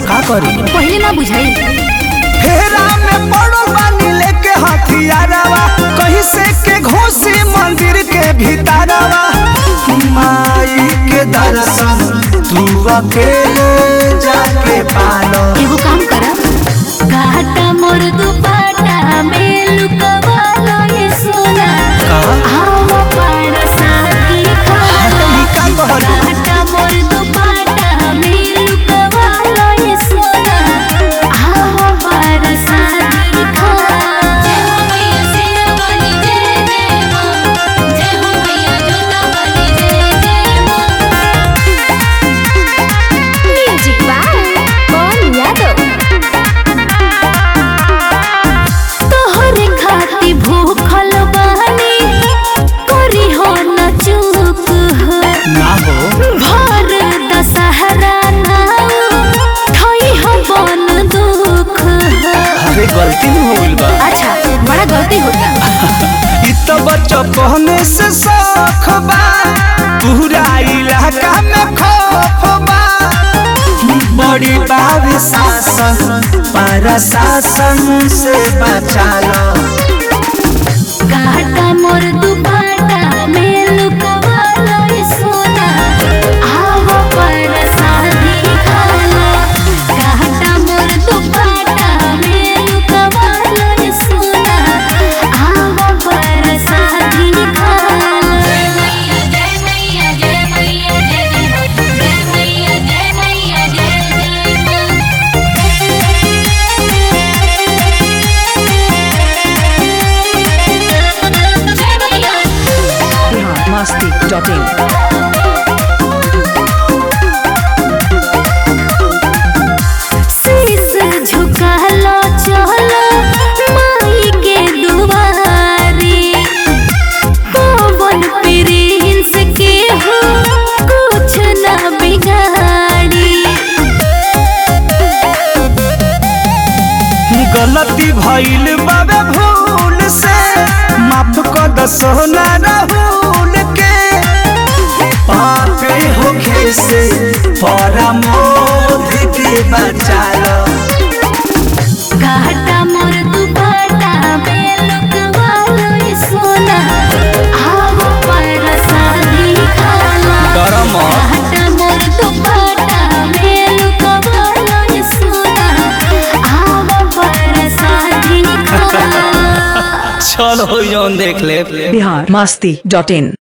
का करी पहले ना बुझाई फेरा में पड़ो बानी लेके हथियारवा कहीं से के घोसी मंदिर के भीतरवा माई के दर्शन तू अकेले जाके पालो एगो काम करा घाटा मोर दुपाटा में लुकवालो ये सोना आओ पार साथी खालो ई का कहलू? घाटा मोर दुपाटा में लुकवालो ये सोना आओ पार साथी खालो जय हो मैया सेना वाली जय जय मां जय हो मैया जोता वाली जय जय मां म्यूजिक बाय कौन यादव तोहरे खाती भूखल बानी करी हो न चूक हो ना हो भर दशहरा नाउ थई हो बन दुख हो अरे गलती में हो गइल बा अच्छा बड़ा गलती होता इ तो बचपने से शौख बा पूरा इलाका में खौफ बा बड़ी बाब शासन पर शासन से बचा लो घाटा मोर दुपाटा में लुकवालो ये सोना आवो पर शादी खालो घाटा मोर दुपाटा में लुकवालो ये सोना आवो पर शादी खालो जय मैया जय मैया जय मैया जय जय मैया जय मैया जय जय जय मैया biharmasti.in शीश झुका लो चलो माई के दुआरी पवन प्रिंस के हो कुछ ना बिगाड़ी गलती भइल बाबे भूल से माफ कर दो सोना राहुल के पापे होखे से परमोध के बचा लो घाटा मोर दुपाटा में लुकवालो ये सोना आवो पर शादी खालो डरम घाटा मोर दुपाटा में लुकवालो ये सोना आवो पर शादी खालो चलो जौन देख ले biharmasti.in